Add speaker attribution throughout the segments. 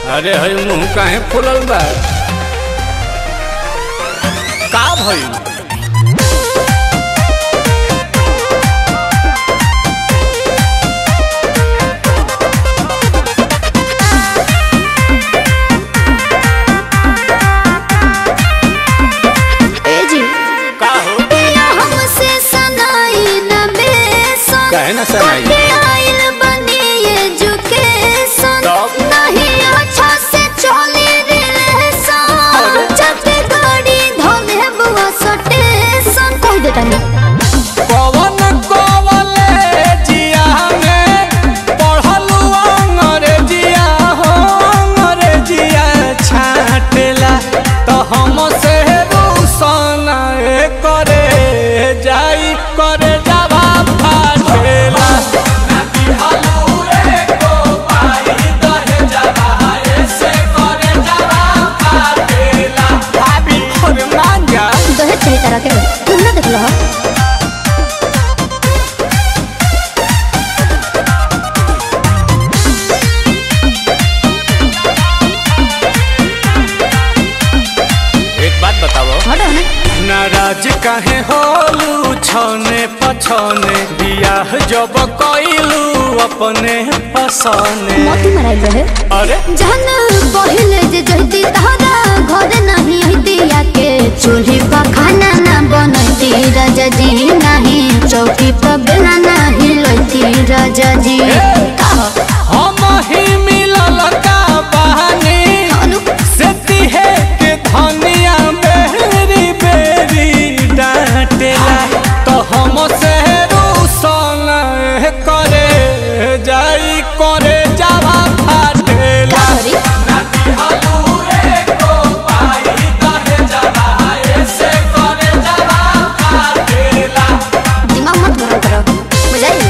Speaker 1: अरे हई मुंह काहे फुलल बा का भइल
Speaker 2: ए जी
Speaker 1: का हो
Speaker 2: पिया हमसे सनाई न बेसन
Speaker 1: काहे ना सनाई?
Speaker 2: कटे आइल बनी एजुकेशन
Speaker 1: तब?
Speaker 2: नहीं अच्छा से चली रिलेशन
Speaker 1: अरे?
Speaker 2: जब गाड़ी धोले बुआ सटेशन कह देता नहीं
Speaker 1: कवन कॉलेजिया में पढ़लू अंग्रेजिया हो अंग्रेजिया छाटेला तो हम से रूसन करे जाई करे जावा फाटेला भाभी और मांगा
Speaker 2: दहेज चाहिए तरह के तुम ना देख लो हो
Speaker 1: एक बात बताओ
Speaker 2: हटो ना
Speaker 1: नाराज काहे होलू छने पछने बियाह जब कइलू अपने पसने
Speaker 2: मोती मराई रहे
Speaker 1: अरे
Speaker 2: जहन पहिले जे जहती तहरा घर नहीं हती आके चूल्ही पर खाना ना बनती राजा जी नहीं चौकी पर बेला नहीं लती राजा जी
Speaker 1: हम ही मिलल का बहानी
Speaker 2: अनु
Speaker 1: से तिहे के धनिया बेरी बेरी डांटेला तो हम से रूसन करे जाई करे जावा फाटेला
Speaker 2: सॉरी दिमाग मत गरम करो बुझाई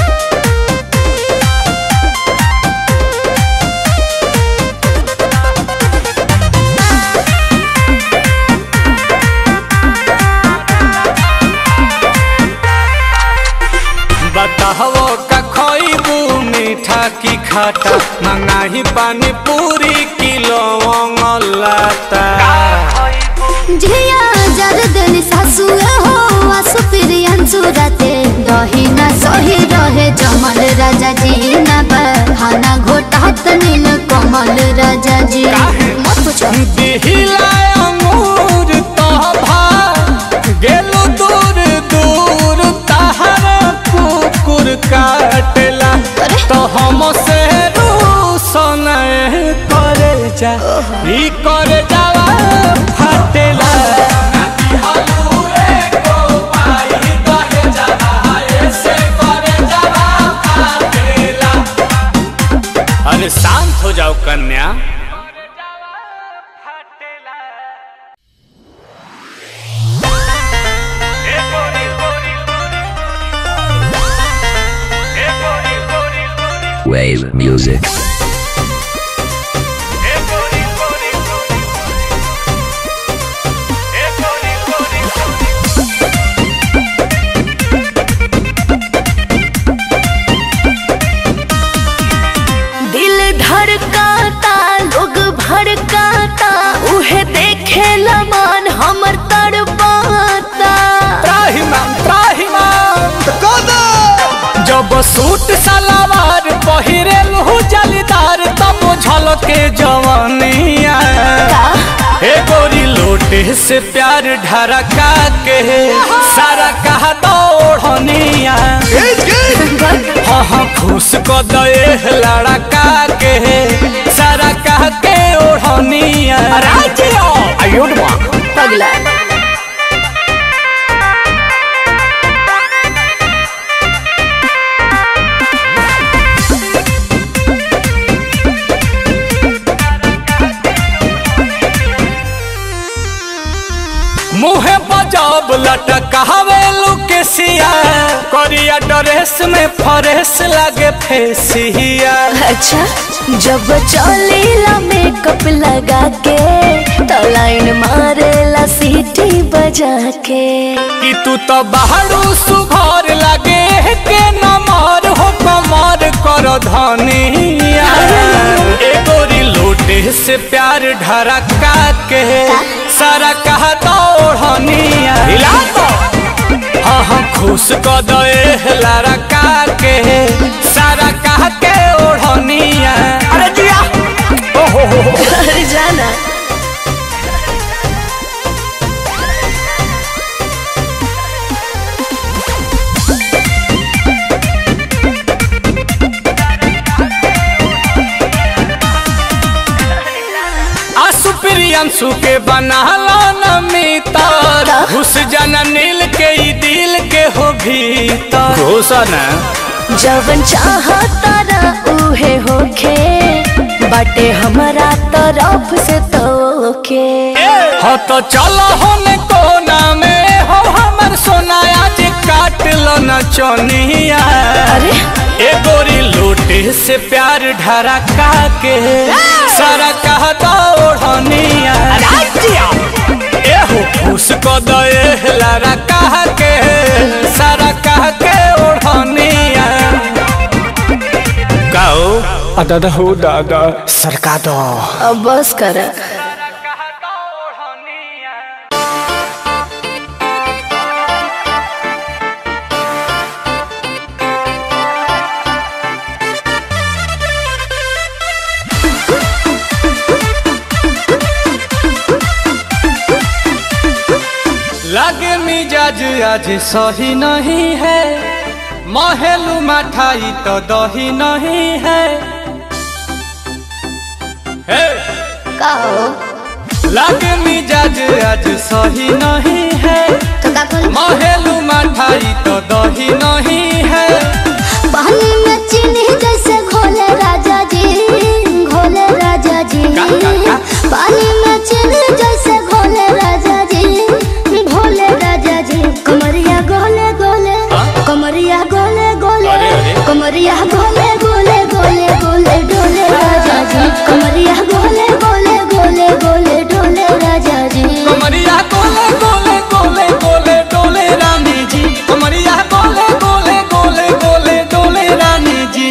Speaker 1: बताहो का खइबू मीठा की खाटा मंगाही पानी पूरी किलो लाता
Speaker 2: झिया जर देनी सासु हो आसु प्रियंसु राते दही ना सही रहे जमल राजा जी ना बहाना घोटात नील कमल राजा जी
Speaker 1: काहे?
Speaker 2: मत पूछो
Speaker 1: दिहिला अंगूर तोभा गेलु दूर दूर तहर कुकुर काटेला
Speaker 2: अरे?
Speaker 1: तो हम से रूसन करे जा ई करे जावा फाटेला अरे शांत हो जाओ कन्या
Speaker 3: Wave music.
Speaker 4: दिल धड़काता लोग भड़काता उहे देखे मन हमर तड़पाता
Speaker 1: त्राहिमाम त्राहिमाम जब सूट सलवार पहिरेल हो जलीदार तब झलके जवानिया हे गोरी लोटे से प्यार ढरका के सारा कहा दौड़निया हाँ हाँ खुश को दे लड़का के सारा कह के ओढ़निया राज्य आयुर्मा
Speaker 4: पगला
Speaker 1: मुहे बजब लटकावे लुकेसिया करिया ड्रेस में फरेस लागे फेसिया
Speaker 4: अच्छा जब चलेला मेकअप लगा के तो लाइन मारेला सीटी बजा के
Speaker 1: कि तू तो बाहरो सुघर लागे के नमर हो कमर कर धनिया ए गोरी लोटे लूटे से प्यार ढरका के सारा कहा दौड़निया हिला तो हाँ हाँ खुश क दे लारा का के सारा कहा के ओढ़निया अरे जिया ओ हो हो हो
Speaker 4: अरे जाना
Speaker 1: आसु प्रियंसु के बनाला न मितर घुस जाना नील के ई दिल के हो भीतर घोषणा
Speaker 4: जवन चाहता ना उहे होखे बाटे हमारा तरफ से तोके
Speaker 1: हो तो चलो होने कोना में हो हमर सोनाया जे काट लो न चोनिया
Speaker 4: अरे
Speaker 1: ए गोरी लोटे से प्यार ढरका के सारा कहता ओढ़निया ए हो फूस को दे लारा कह के सारा कह के ओढ़निया गाओ
Speaker 3: दादा हो दादा सरका दो
Speaker 4: अब बस कर
Speaker 1: लगे मिजाज आज सही नहीं है महलू मठाई तो दही नहीं है हे!
Speaker 2: कहो
Speaker 1: लगे मिजाज आज सही नहीं है
Speaker 2: तो का कुल
Speaker 1: महलू मठाई तो दही नहीं है
Speaker 2: पानी में चीनी जैसे घोले राजा जी घोले राजा जी
Speaker 1: का, का, का?
Speaker 2: पानी में चीनी जैसे घोले राजा जी घोले राजा जी कमरिया गोले गोले कमरिया गोले गोले
Speaker 1: अरे, अरे।
Speaker 2: कमरिया गोले गोले गोले गोले डोले राजा जी कमरिया गोले गोले गोले गोले डोले राजा जी
Speaker 1: कमरिया गोले गोले गोले गोले डोले रानी जी कमरिया गोले गोले गोले गोले डोले रानी जी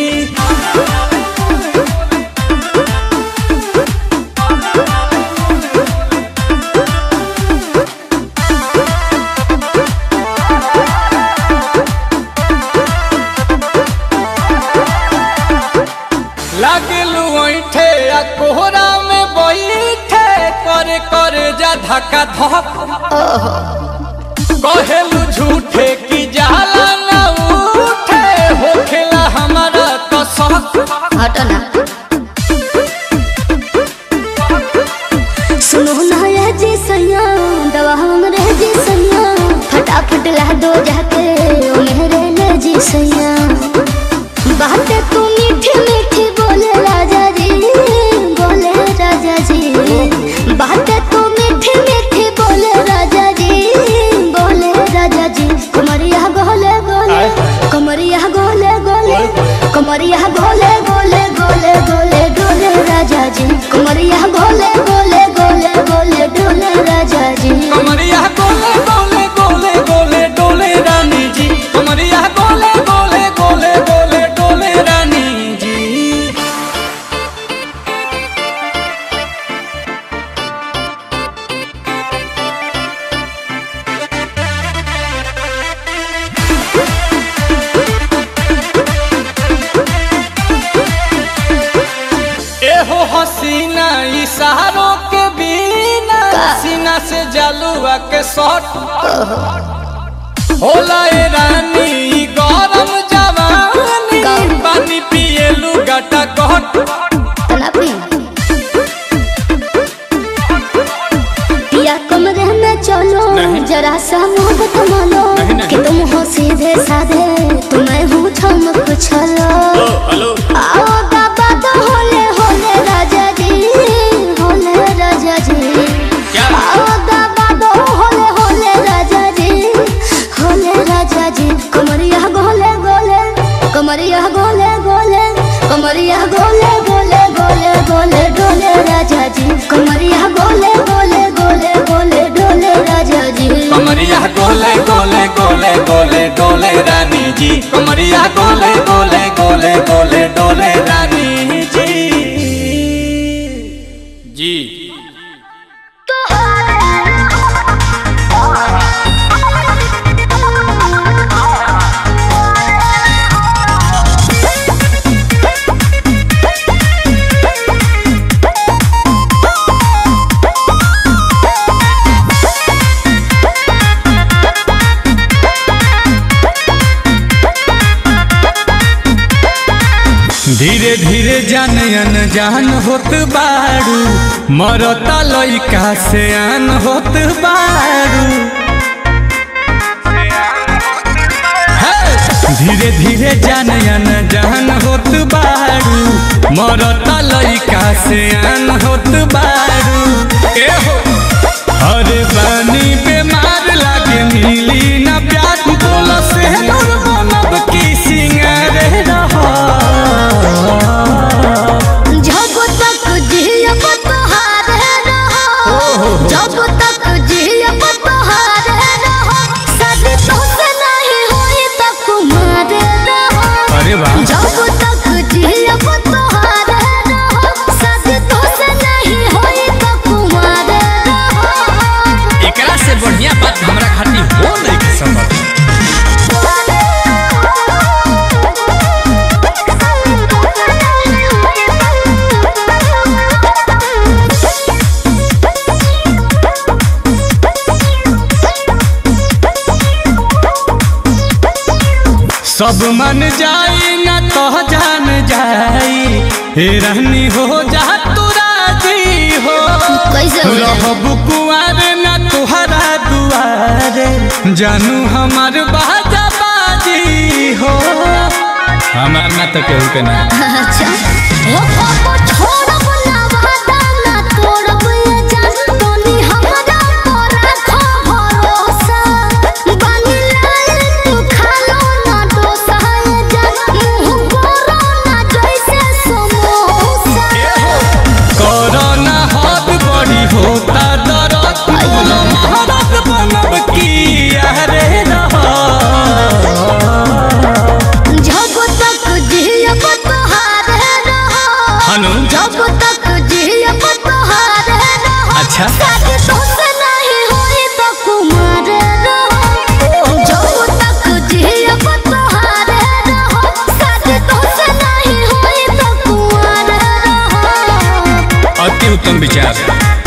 Speaker 1: लगलू ऐठे आ कोहरा में बैठे करे करे जा धक्का धक कहेलू झूठे की जाला ना उठे होखेला हमारा तो शक
Speaker 2: हटो ना सुनो ना ये जी सैया दवा हमरे जी सैया फटाफट ला दो जाके ओ मेरे ले जी सैया बातें तू मीठी मीठी बोले राजा जी बोले राजा जी बातें तू मीठी मीठी बोले राजा जी बोले राजा जी कमरिया गोले गोले कमरिया गोले गोले कमरिया गोले गोले गोले गोले डोले राजा जी कमरिया गोले गोले गोले गोले डोले राजा जी
Speaker 1: कमरिया गोले गोले गोले गोले डोले रानी जी कमरिया गोले गोले गोले गोले डोले रानी जी एहो हसीना इशारों के बिना सीना से जलुआ के शॉट होला ए रानी ई गरम जवानी पानी पिए लुगाटा गट
Speaker 2: तना पी पिया कमरे में चलो जरा सा मोहब्बत मानो कि तुम हो सीधे साधे तुम्हें हूँ छम कुछलो
Speaker 1: हेलो
Speaker 2: आओ बाबा तो होले होले राजा जी होले राजा जी
Speaker 1: क्या?
Speaker 2: आओ बाबा तो होले होले राजा जी होले राजा जी कमरिया गोले गोले कमरिया गोले गोले कमरिया गोले गोले गोले गोले डोले राजा जी कमरिया गोले गोले गोले गोले डोले राजा जी
Speaker 1: कमरिया गोले गोले गोले गोले डोले रानी जी कमरिया गोले गोले गोले गोले डोले रानी जी धीरे धीरे जान अनजान होत बारू मरता लइका से आन होत बारू हे! धीरे धीरे जान अनजान होत बारू मरता लइका से आन होत बारू ए हो अरे बानी बेमार लागे मिली ना प्यार बोल से दूर बनब की सिंगारे रहा
Speaker 2: जब तक जियब तोहारे रहो जब तक जियब तोहारे रहो शादी तोसे नहीं होई त कुमारे रहो
Speaker 1: अरे वाह
Speaker 2: जब तक जियब तोहारे रहो शादी तोसे नहीं होई त कुमारे रहो
Speaker 1: एकरा से बढ़िया बात हमरा खातिर हो नहीं के समझ सब मन जाई ना तो जान जाई हे रहनी हो जा तू राजी हो
Speaker 2: कैसे हो जाई?
Speaker 1: रहब कुआर ना तुहरा दुआरे जानू हमार बाजा बाजी हो हमार ना तो केहू के ना
Speaker 2: अच्छा हो पापा छोड़ब ना वादा ना तोड़ब ये जान तोनी हमरा पर रखो भरोसा बानी लाल तू खालो ना डोसा ये जान मुंह करो ना जैसे समोसा
Speaker 1: कोरोना हाथ बड़ी होता दरद बोलो महारत बनब की अरे रहा
Speaker 2: जब तक जियब तोहारे रहो
Speaker 1: हनु
Speaker 2: जब तक जियब तोहारे रहो
Speaker 1: अच्छा
Speaker 2: शादी तोसे नहीं होई त कुमार रहो जब तक जियब तोहारे रहो शादी तोसे नहीं होई त कुमार रहो
Speaker 1: अति उत्तम विचार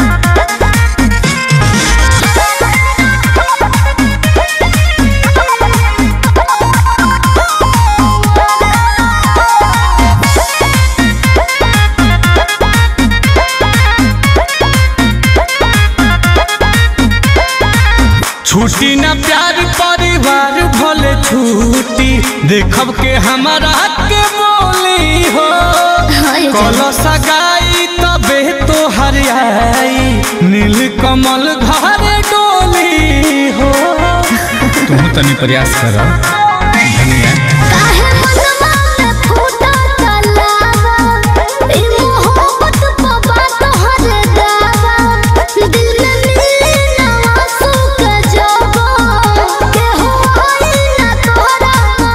Speaker 1: छुट्टी न प्यार परिवार भले छुट्टी देखब के हमारा के बोली हो कलश गाई तबे तो हरियाई नील कमल घर डोली हो तुम तनी प्रयास कर धनिया
Speaker 2: काहे मनवा में फूटा तलावा ई मोहब्बत पवा तोहर दावा दिल में मिली ना आंसू के जवा के हो आई ना तोहरा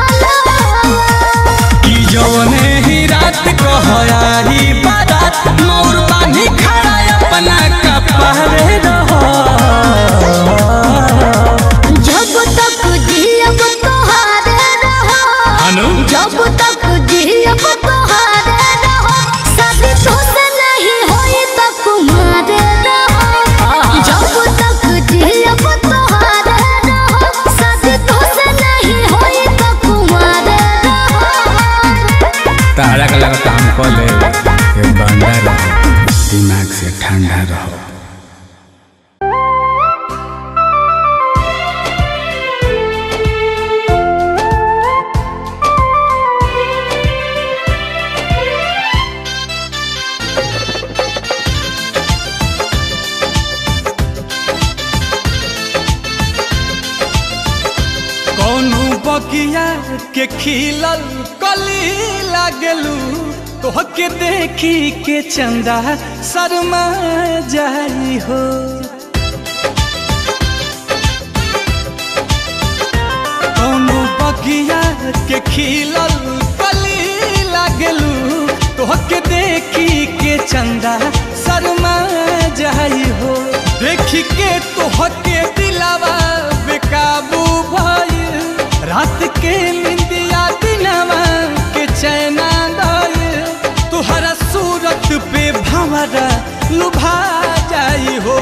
Speaker 2: मालवा
Speaker 1: कि जवने ही रात कहयाही बारात मोर बानी खड़ा अपना कपड़े रहो
Speaker 2: जब तक जियब तोहारे रहो
Speaker 1: अनु
Speaker 2: जब तक जियब तोहारे रहो शादी तोसे नहीं होई त कुमारे रहो जब तक जियब तोहारे रहो शादी तोसे नहीं होई त कुमारे रहो
Speaker 1: तारा का लगा काम कर ले ये बंदा रहो दिमाग से ठंडा रहो कौनो बगिया के खिलल कली लागलू तोहके देखी के चंदा शर्मा जाई हो कौनो बगिया के खिलल कली लागलू तोहके देखी के चंदा शर्मा जाई हो देखी के तोहके दिलावा बेकाबू भइल रात के निंदिया दिनवा के चैना दइल तुहरा सूरत पे भंवरा लुभा जाई हो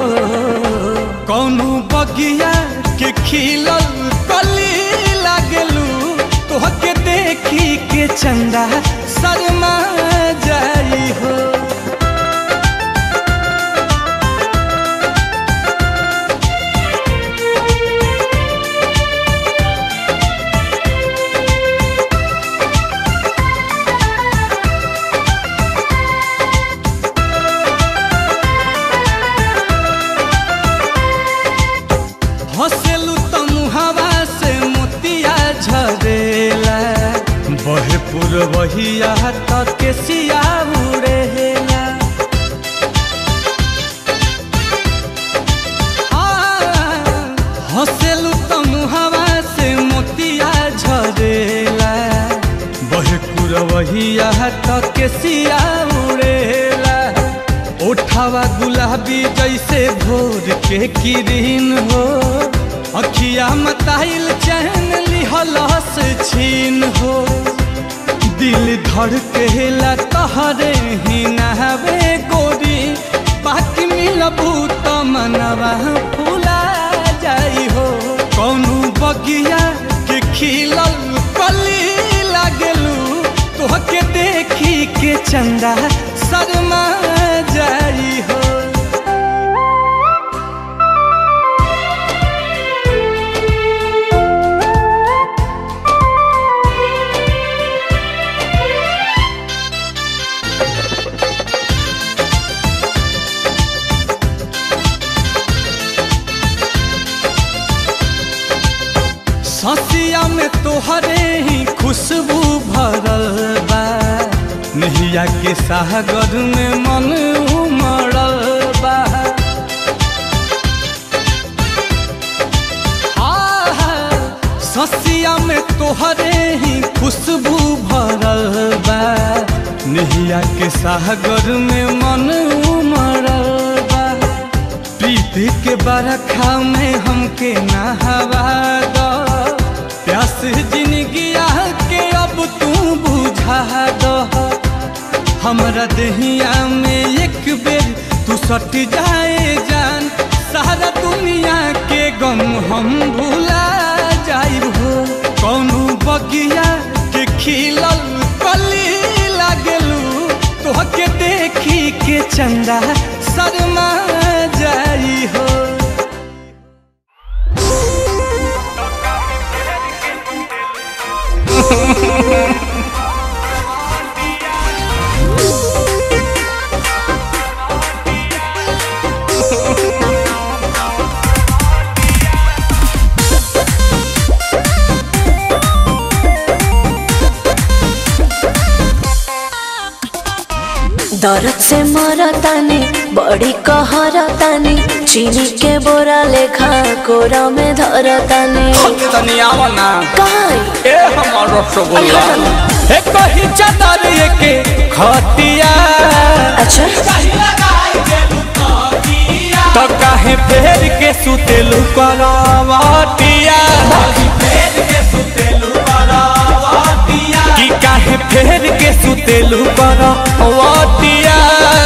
Speaker 1: कौनो बगिया के खिलल कली लागलू तोहके देखी के के चंदा शर्मा जाई हो हंसेलू तो मुहावा से मोतिया झरेला बहे पुरवहिया तक के सिया उड़ेला हंसेलू तो मुहावा से मोतिया झरेला बहे पुरवहिया तक के सिया उड़ेला ओठावा गुलाबी जैसे भोर के किरीन हो अखिया मताइल चैन लिहलस छीन हो दिल धड़केला तहरे ही नहबे गोरी बाकी मिलबू तो मनवा फूला जाई हो कौनो बगिया के खिलल कली लागलू तोहके देखी के चंदा शर्मा जाई हो ससिया में तोहरे ही खुशबू भरल बा नहिया के सागर में मन उमड़ल बा आहा, ससिया में तोहरे ही खुशबू भरल बा नहिया के सागर में मन उमड़ल बा प्रीति के बरखा में हमके नहवा दो प्यास जिंदगिया के अब तू बुझा दो हमरा दहिया में एक बेर तू सट जाए जान सारा दुनिया के गम हम भुला जाइब हो कौनो बगिया के खिलल कली लागलू तोहके देखी के चंदा शर्मा जाई हो
Speaker 4: दर्द से मरतानी बड़ी कहरतानी चीनी के बोरा लेखा कोरा में धरतानी
Speaker 1: तनी आवा ना
Speaker 4: काई
Speaker 1: ए हमर रसगुल्ला ए कही चादर के खटिया
Speaker 4: अच्छा
Speaker 1: तो काहे फेर के सुतेलू करवटिया कि काहे फेर के सुतेलू करवटिया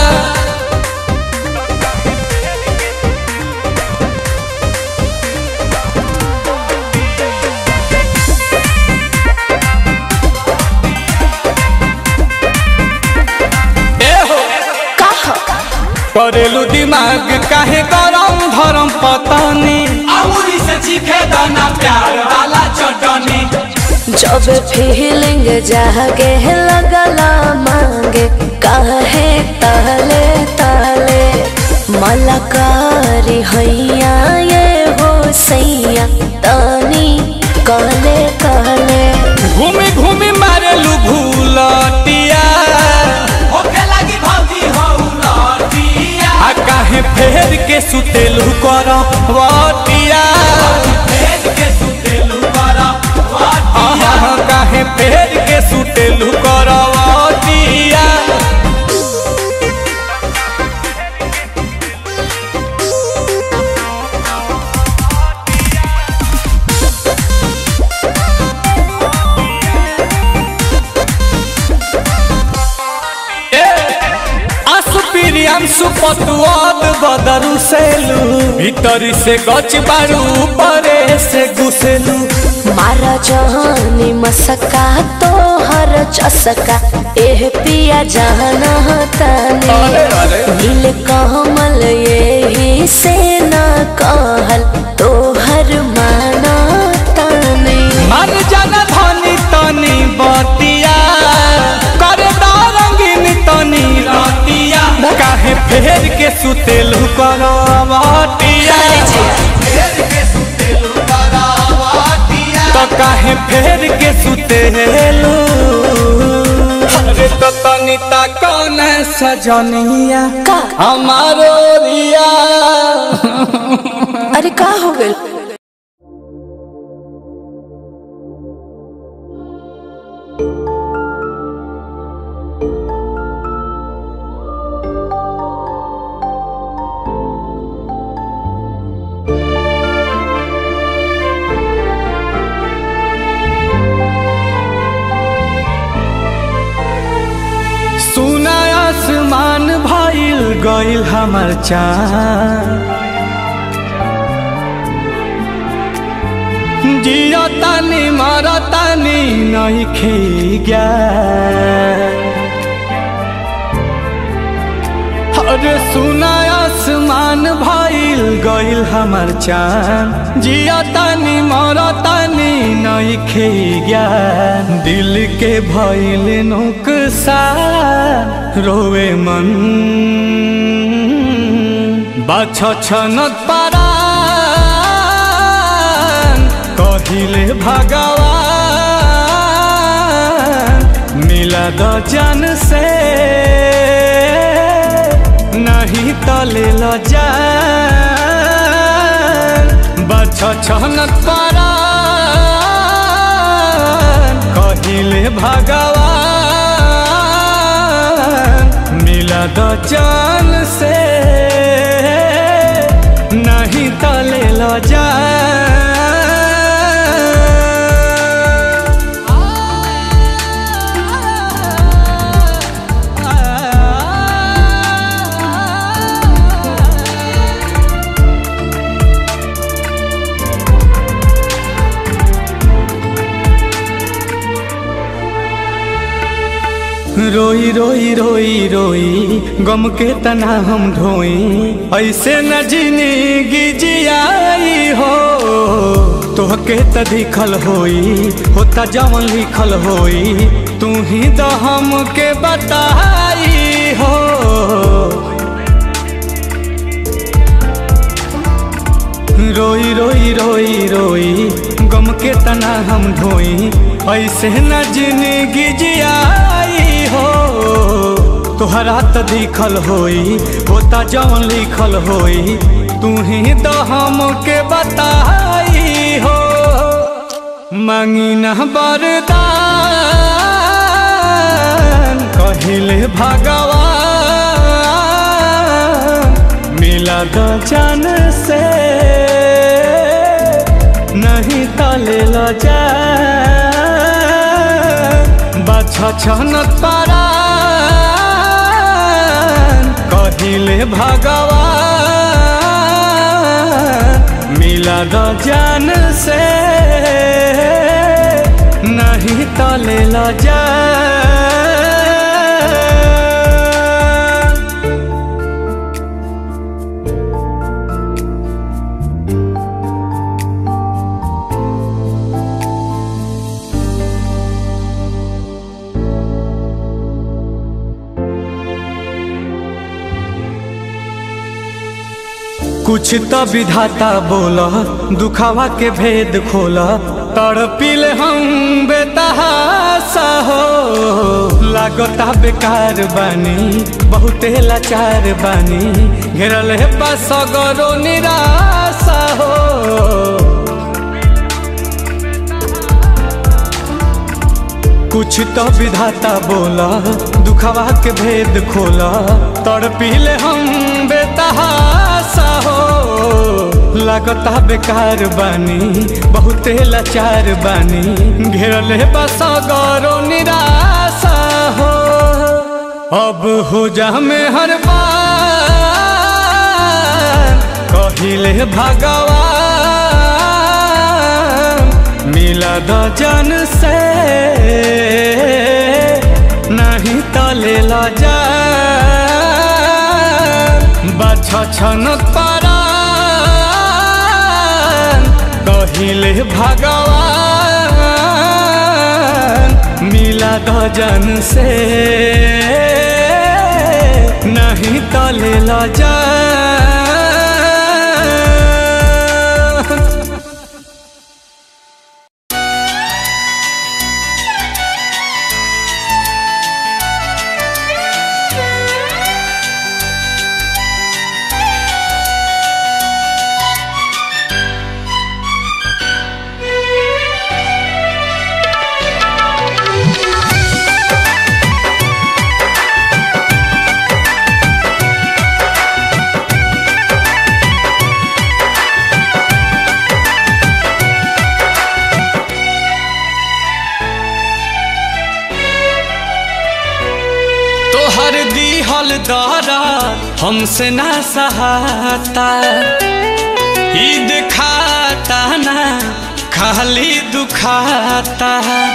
Speaker 1: ए हो
Speaker 4: कहा
Speaker 1: करेलू दिमाग काहे गरम धरम पतानी अमूरी से चीखे दाना प्यार वाला चटनी
Speaker 4: जब फीलिंग जागे लगला मांगे काहे ताले ताले मलकारी हैया ये हो सैया तानी कहले कहले
Speaker 1: घूमी घूमी मारेलू भूलटिया होखे लागी भौजी हौलटिया आ काहे फेर के सुतेलू कर वटिया फेर के सुतेलू कर वटिया काहे फेर के सुतेलू कर वटिया असुपिरियांसु पतुआद बदरु सेलू भीतरी से गच बारू परे से घुसेलू
Speaker 4: मारा जहानी मसका तो हर चसका एह पिया जाना ताने
Speaker 1: अरे, अरे।
Speaker 4: नील कमल यही से न कहल तो हर माना ताने
Speaker 1: मन जन धनी तनी बतिया कर रंगीन तनी रतिया काहे फेर के सुतेलु करवटिया तो काहे फेर के सुतेलु अरे तो तनी ता कौन सजनिया
Speaker 4: का
Speaker 1: हमारो रिया
Speaker 4: अरे का हो गइल
Speaker 1: सुना आसमान भइल गइल हमर चाँद जियो तानी मर तानी नहीं खेग्या अरे सुना आसमान भइल गइल हमर चाँद जियो तानी मर तानी नहीं खेग्या दिल के भइल नुकसान रोवे मन बाछ छनत पारान कहिले भगवान मिला द जन से नहीं तले ल जान बाछ छनत पारान कहिले भगवान मिला द जान से नहीं तले ल जा रोई रोई रोई रोई गम के तना हम ढोई ऐसे न जिंदगी जियाई हो तोहके त दिखल होई होता जवन लिखल होई तू ही तो हमके बताई हो रोई रोई रोई रोई गम के तना हम ढोई ऐसे न जिंदगी जियाई हो तोहरा त दिखल होई होता जवन लिखल होई तू ही तो हमके बताई हो मांगी न बरदान कहिले भगवान मिला द जान से नहीं तले ल जा बाछा छनत पारान कहिले भगवान मिला द जान से नहीं तले ल जा कुछ तो विधाता बोला दुखावा के भेद खोला तड़पिल हम बेतहासा हो लागता बेकार बानी बहुते लाचार बानी घेरल है बस गरो निराशा हो कुछ तो विधाता बोला दुखवा के भेद खोला तड़पिले हम बेतहासा हो लागता बेकार बानी बहुते लाचार बानी घेरल है बस गौरो निराशा हो अब हो जा में हर बार कहिले भगवान मिला द जन से नहीं तो ले ला जा बाछ छन पारा कहिले भगवान मिला द जन से नहीं तो ले ला जा तोहर दीहल दारा हमसे ना सहाता ईद खाता ना खाली दुखाता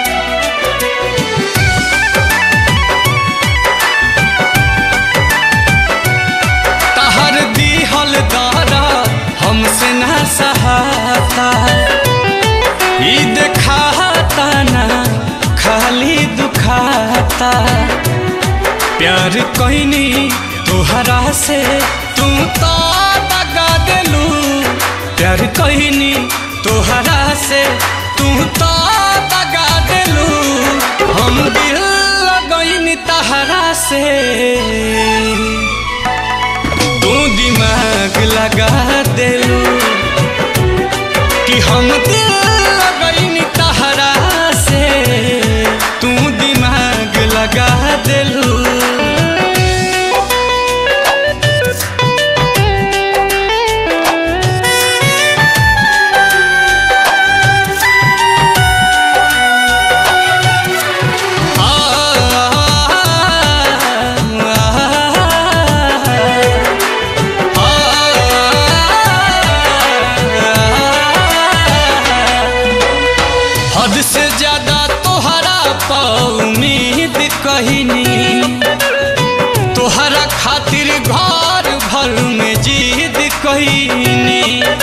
Speaker 1: तहर दीहल दारा हमसे ना सहाता ईद खाता ना खाली दुखाता प्यार कहनी तुहरा से तू तो दगा दिलू प्यार कहनी तुहरा से तू तो दगा दिलू हम दिल लगनी तहरा से तू दिमाग लगा दिलू कि हम दिल लगनी तहरा से तू दिमाग लगा दिलू हद से ज्यादा तोहरा पा उम्मीद कहनी तोहरा खातिर घर भर में जीद कहनी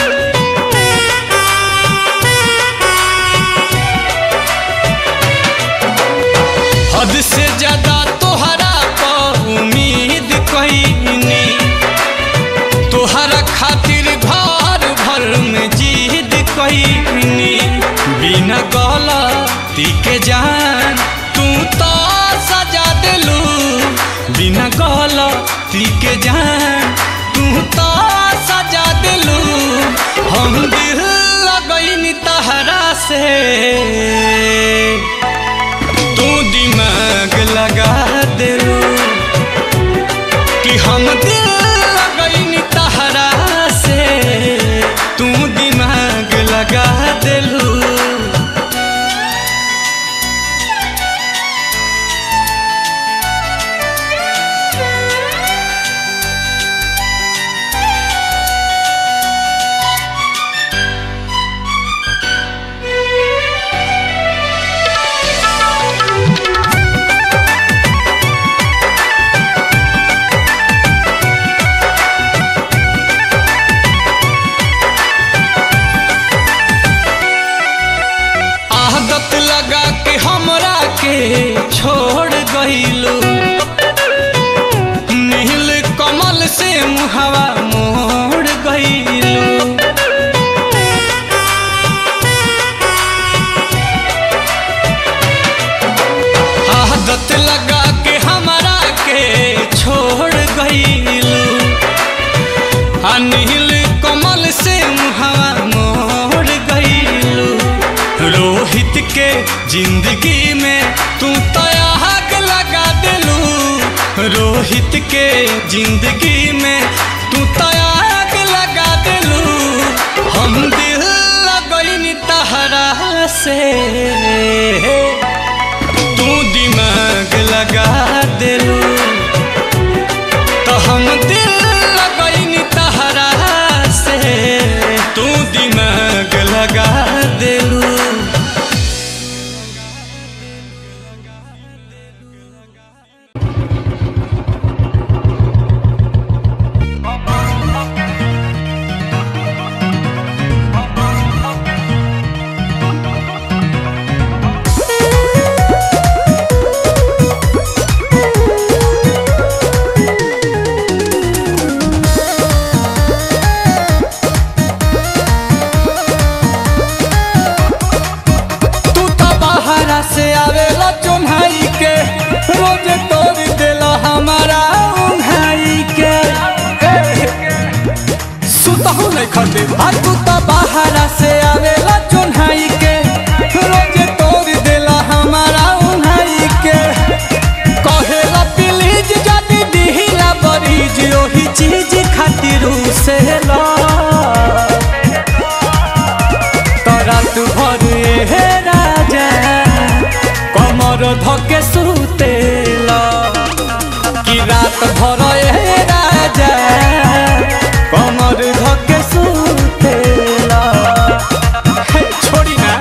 Speaker 1: हद से ज्यादा तोहरा पा उम्मीद कहनी तोहरा खातिर घर भर में जीद कहनी बिना गलती के जान तू तो सजा दिलू बिना गलती के जान तू तो सजा दिलू हम दिल लगनी तहरा से तू दिमाग लगा दिलू कि हम दिल लगनी तहरा से तू दिमाग लगा दिलू आदत लगा के हमरा के छोड़ गईलू नील कमल से मुहवा मोड़ गईलू आदत लगा के हमरा के छोड़ गईलू आ नील कमल से मुहवा मोड़ गईलू रोहित के जिंदगी में तू तो आग लगा दिलू रोहित के जिंदगी में तू तो आग लगा दिलू हम दिल लगनी तहरा से तू दिमाग लगा दिलू तो हम दिल लगनी तहरा से तू दिमाग लगा दिलू देख दे आ तू तो बाहरा से आवेला चुन्हाई के रोज तोड़ देला हमारा उन्हाई के कहेला प्लीज जदी दिहिला बरीज ओही चीज खातिर से ला तोरा तू भर हे राजा कमर धके सुतेला कि रात भर ए राजा कमर धके सुतेला हे, छोड़ी ना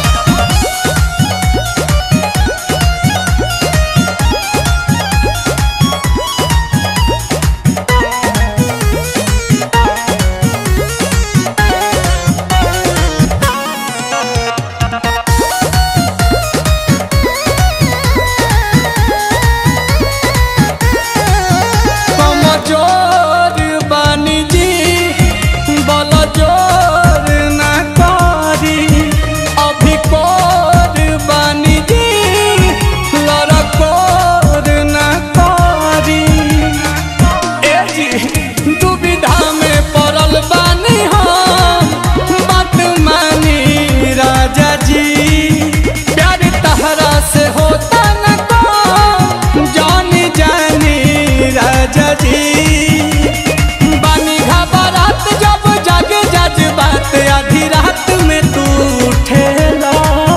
Speaker 1: कमजोर बानी जी बल जोर ना करी अभी कोर बानी जी लड़कोर ना करी ए जी दुविधा में पड़ल बानी हम बात मानी राजा जी प्यार तहरा से होता न को जानी जानी राजा जी बानी घबरात जब जागे जज बात आधी रात में तू उठेला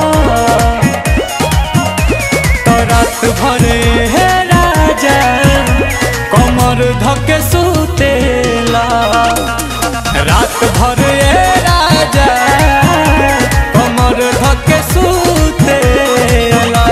Speaker 1: तो रात भरे हे राजा कमर धके सुतेला रात भरे हे राजा कमर धके सुतेला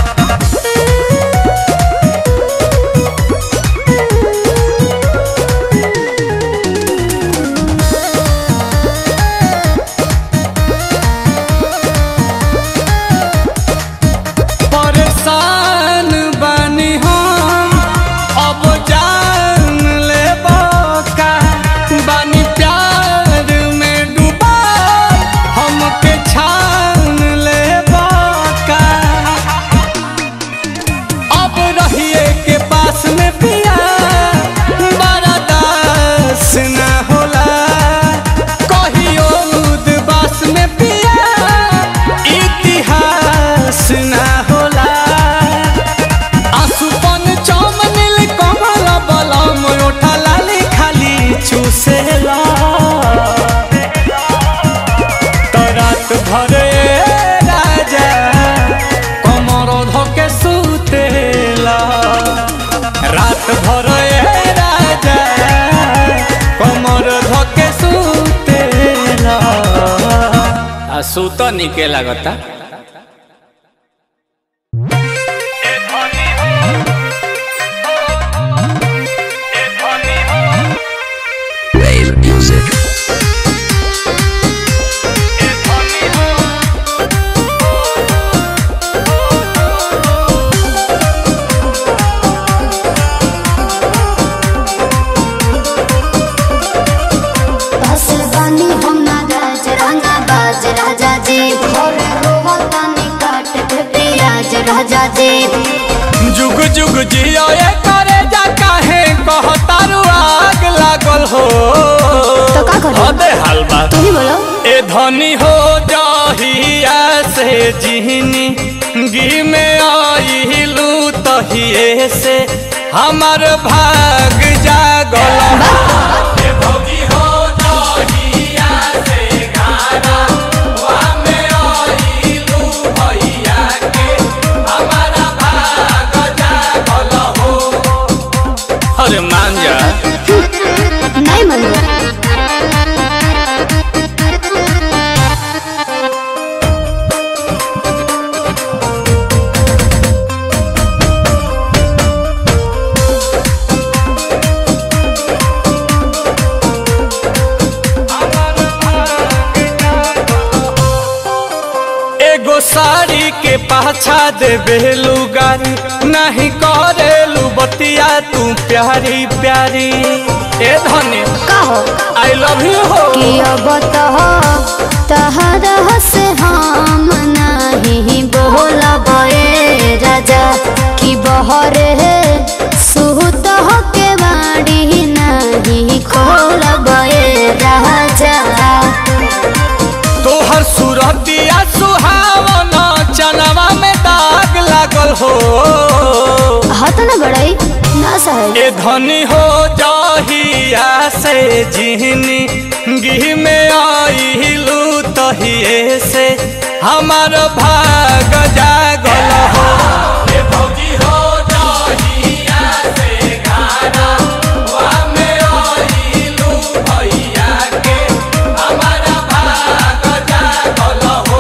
Speaker 1: परेशान बानी हम अब जान ले का बानी प्यार में डूबा हमके छान ले का अब रहिए के पास में पिया बड़ा दास ना होला कहियो उदबास में पिया इतिहास ना होला आसुपन चम नील कमल बलम ओठा लाली खाली चूसेला तो रात भरे राजा कमर धके सुतेला रात भरे राजा कमर धके सुतेला आ सुत निके लागता
Speaker 5: Wave music.
Speaker 2: बस बानी हम ना राज राना बाज राजा जी और रोवतानी काट के पियाज राजा जी
Speaker 1: जुग जुग जियो ये करे जा काहे कहतारू आग लागल हो
Speaker 2: तो का करी?
Speaker 1: अबे हलवा
Speaker 2: तू ही बोलो
Speaker 1: ए धनी हो जहिया से जिहनी गी में आइलू तहिए से हमर भाग जागल ए भौजी हो जहिया से गाना वा में आइलू भैया के हमारा भाग जागल हो अरे मान जा
Speaker 2: नहीं मनो
Speaker 1: एगो साड़ी के पाछा देबे लुगारी नहीं करेलू बतिया तू प्यारी प्यारी ए धनी
Speaker 2: का हो
Speaker 1: आई लव यू हो
Speaker 2: कि अब तो तहरा से हम नहीं बोलब ए राजा कि बहरे सुत के बाड़ी नहीं खोलब ए राजा कहत ना बड़ाई ना सहे
Speaker 1: ए धनी हो जहिया से जिहनी गिह में आइलू तहिए से हमार भाग जागल हो ए भौजी हो जहिया से गाना वा में आइलू भैया के हमार भाग जागल हो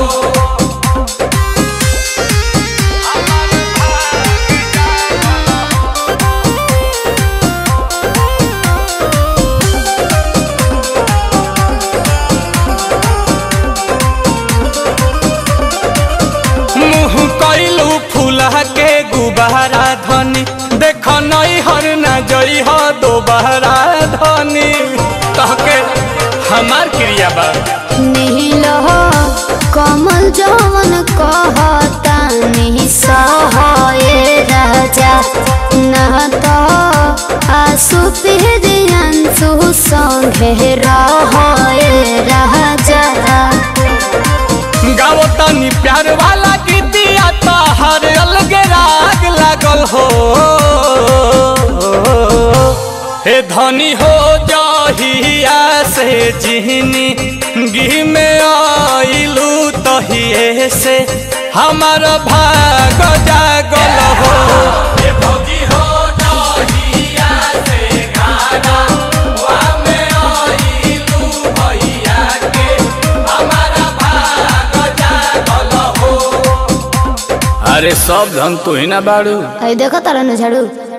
Speaker 1: मुँह कैलू फूला के गुबारा धनी देख नई हर न जई हो दोबारा धनी तहके हमार क्रिया बा
Speaker 2: नील हो कमल जवन कहता नहीं सहे राजा ना तो आसु पिहरियंसु संगे रहे राजा
Speaker 1: गाओ तनी प्यार वाला गीतिया तो हर अलगे राग लागल हो हे धनी हो जहिया से जिहनी गिह में आइलू तहिए से हमार भाग जागल हो हे भौजी हो जहिया से गाना वा में आइलू भैया के हमार भाग जागल हो अरे सब धन तू ही ना बाड़ू
Speaker 2: अरे देखो तारा न झाड़ू